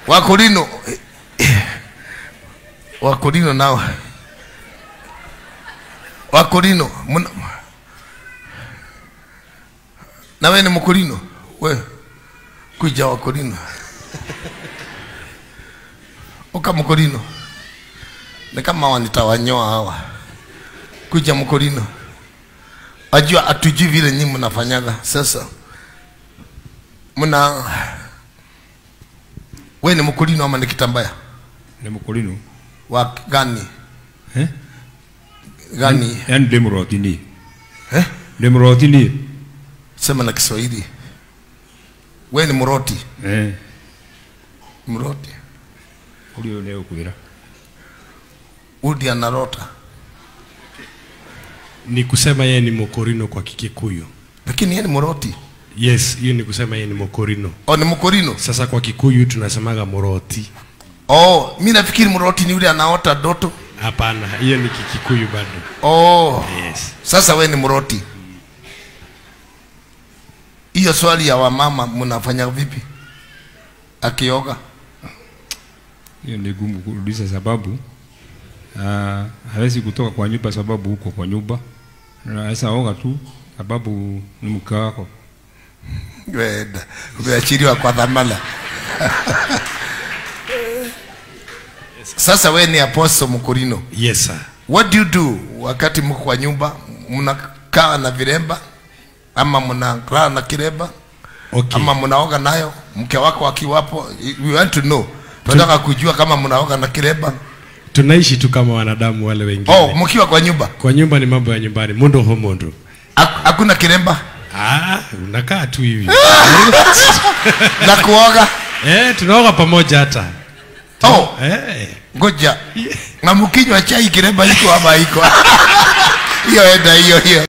wakorino wakorino nao wakorino muna na we ni mkorino we kuja wakorino uka mkorino ni kama wanitawanyoa hawa kuja mkorino ajua atujui vile nyinyi mnafanyaga sasa mna we ni mkorino ama ni kitambaya nä må kå rinå wa gani gani yani ndä må roti niä eh? ndä må roti niä sema na kiswahili we ni mroti å mroti rä å nä å kwä ra udi anarota ni kusema yeye ni mokorino kwa kikikuyu lakini yeye ni mroti yes hiyo ni kusema yeye ni mokorino o ni mkorino sasa kwa kikuyu tunasemaga moroti oh mi nafikiri mroti ni yule anaota doto hapana hiyo ni kikikuyu bado oh yes sasa we ni mroti hiyo swali ya wamama mnafanya vipi akioga hiyo ni gumu kurudisha sababu uh, hawezi kutoka kwa nyumba sababu huko kwa nyumba naweza oga tu sababu ni mke wako wenda umeachiriwa kwa dhamana sasa we ni apostle mkurino yes sir what do you do wakati mko kwa nyumba mnakaa na viremba ama mnakaa na kiremba okay ama mnaoga nayo mke wako akiwapo we want to know tunataka kujua kama mnaoga na kiremba tunaishi tu kama wanadamu wale wengine oh mkiwa kwa nyumba kwa nyumba ni mambo ya nyumbani mundo ho mundo Hak- hakuna kiremba ah unakaa tu hivi na kuoga eh tunaoga pamoja hata oh eh ngoja na mkinywa chai kiremba iko ama iko hiyo enda hiyo hiyo